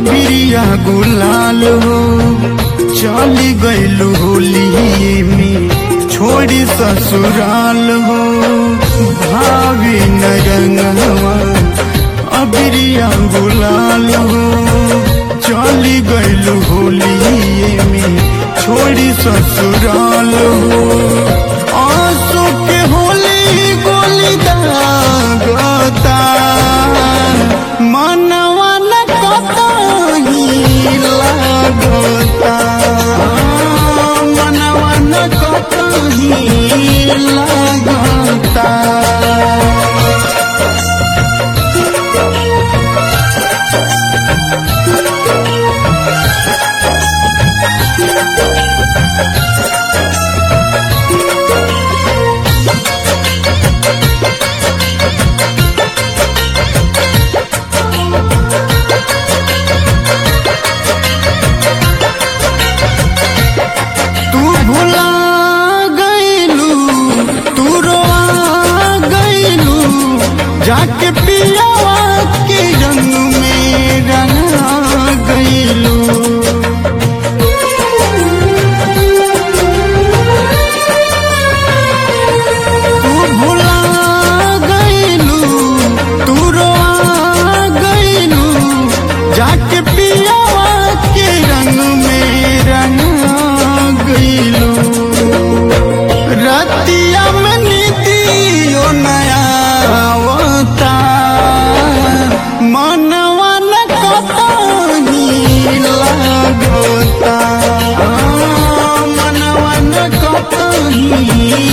अबिरिया गुलाल हो चली गईलू होली में छोड़ी ससुराल हो भाभी नरंगवा अबिरिया गुलाल हो चली गईलू होली में छोड़ी ससुराल हो आंसू के होली गोली दागता मनवा न कतही लागता मनवा न कतही लागता तू भुला गईलू तू रोआ गईलू जाके पियावा के रंग में रंगा गईलू तू भुला गईलू तू रोआ गईलू जाके पियावा के रंग में रंगा गईलू रतिया में नीतियो नया आवता मनवा न कतही लागता मनवा न कतही